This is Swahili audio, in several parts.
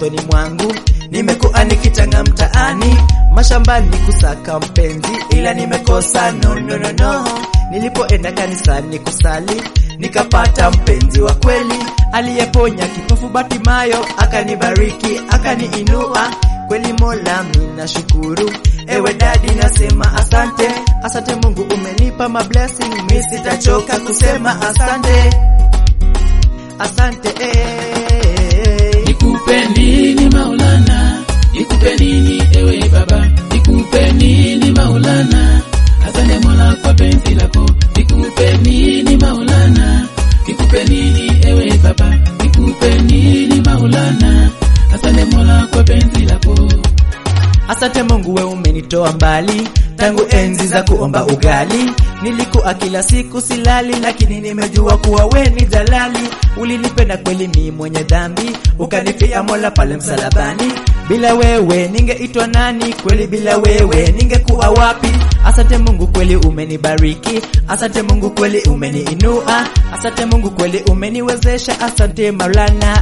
moyoni mwangu, nimekuwa nikitanga mtaani, mashambani kusaka mpenzi, ila nimekosa no, no, no, no. Nilipoenda kanisani kusali, nikapata mpenzi wa kweli, aliyeponya kipofu Batimayo, akanibariki akaniinua kweli Mola, mina shukuru. Ewe dadi, nasema asante, asante Mungu, umenipa ma blessing, mi sitachoka kusema asante, asante eh. Nikupe nini Maulana, nikupe nini ewe Baba, nikupe nini Maulana, asante Mola kwa penzi lako. Nikupe nini Maulana, nikupe nini ewe Baba, nikupe nini Maulana, asante Mola kwa penzi lako. Asante Mungu, we umenitoa mbali tangu enzi za kuomba ugali. Nilikuwa kila siku silali, lakini nimejua kuwa we ni jalali. Ulinipenda kweli, mi mwenye dhambi, ukanifia Mola pale msalabani. Bila wewe ningeitwa nani? Kweli bila wewe ningekuwa wapi? Asante Mungu, kweli umenibariki. Asante Mungu, kweli umeniinua. Asante Mungu, kweli umeniwezesha. Asante Maulana.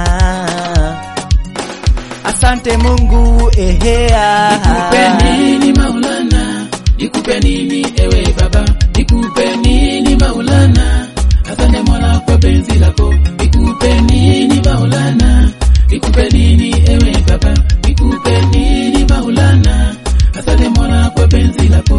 Asante Mungu, ehea. Nikupe nini Maulana, nikupe nini ewe Baba, nikupe nini Maulana, asante Mola kwa penzi lako. Nikupe nini Maulana, nikupe nini ewe Baba, nikupe nini Maulana, asante Mola kwa penzi lako.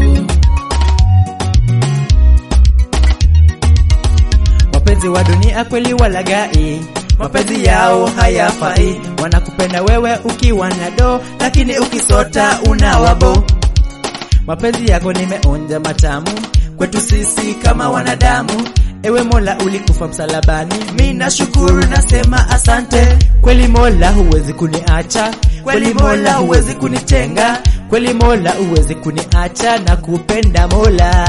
Wapenzi wa dunia kweli walagai, mapenzi yao hayafai. Wanakupenda wewe ukiwa na do, lakini ukisota unawabo. Mapenzi yako nimeonja matamu kwetu sisi kama wanadamu. Ewe Mola ulikufa msalabani, mi nashukuru nasema asante. Kweli Mola huwezi kuniacha, kweli Mola huwezi kunitenga, kweli Mola huwezi kuniacha na kupenda Mola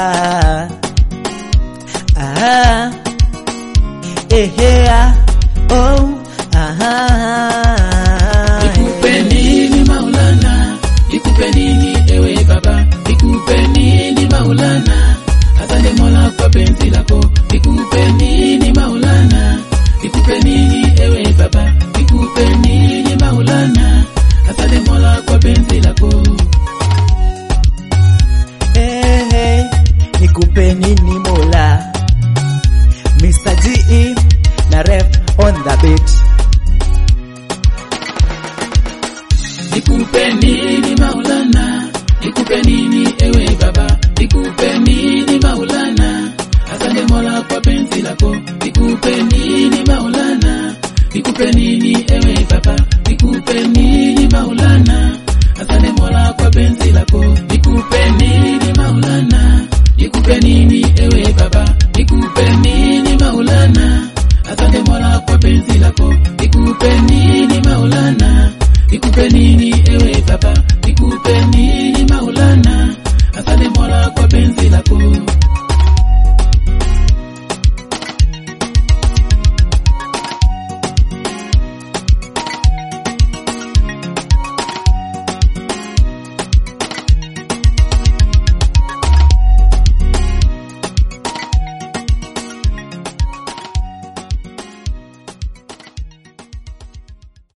ah, ehea, oh, ah, Nikupe nini Maulana, nikupe nini ewe Baba, nikupe nini Maulana, asante Mola kwa penzi lako. Nikupe nini Maulana, nikupe nini ewe Baba, nikupe nini Maulana, asante Mola kwa penzi lako. Hey, hey, nikupe nini Mola Mr. GE na ref on the beat Nikupe nini Maulana, nikupe nini ewe Baba, nikupe nini Maulana, asante Mola kwa penzi lako. Nikupe nini Maulana, nikupe nini ewe Baba, nikupe nini